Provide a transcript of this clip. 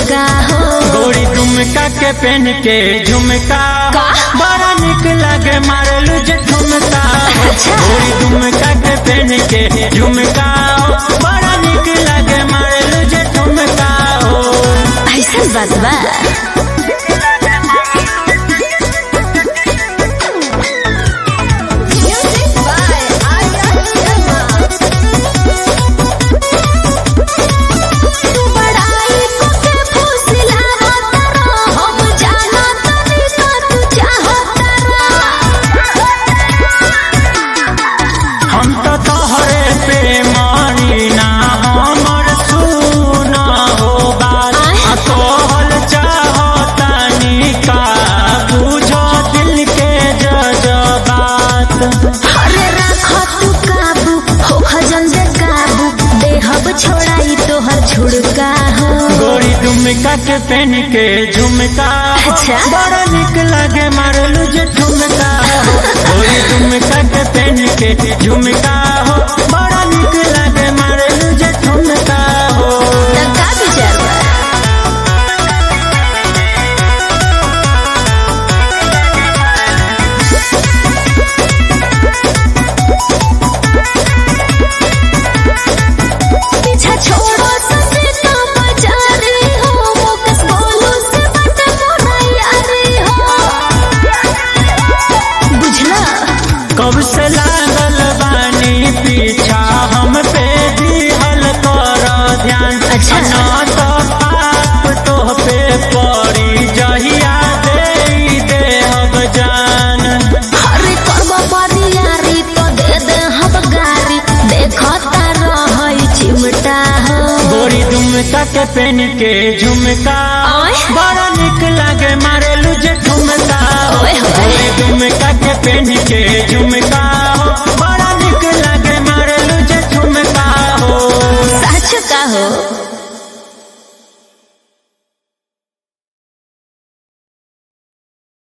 झुड़का हो गोरी झुमका के पहन के झुमका का? बड़ा निक लगे मारलू जे झुमका अच्छा। गोरी झुमका के पहन के झुमका बड़ा निक लगे मारलू जे झुमका हो ऐसा बात बा तू बड़ाई को के फुसलावत रह, हम जानत नहीं का तू चाहत हम तो तोहरे पे मानी ना हमर सुना हो बात आ तोहल चाहतानी का बुझो दिल के जज्बात अरे राखो तू काबू हो खजन दे काबू देहब छोड़ाई तोहर झुड़का हो गोरी झुमका के पहन के झुमका अच्छा। बड़ा निक लगे मारलू जे झुमका गोरी झुमका के पहन के झुमका हो बड़ा निक लगे मारलू जे झुमका हो त का विचार बा पीछा छोड़ो ससे तो बजारे हो मोकस बोलो से बट मोरा यारे हो बुझला कब से लागल बानी पीछा हम पे दिहल कर ध्यान अच्छा। ना तो पाप तो पे पड़ी जहिया दे देहब जान अरे करबो बरियारी तो दे दे हम गारी देखता रहई चिमटा हो गोरी झुमका के पहन के झुमका ओए। बड़ा निक लगे मारेलू जे झुमका ओए होए। गोरी झुमका के पहन के झुमका बड़ा निक लगे मारेलू जे झुमका हो सच का हो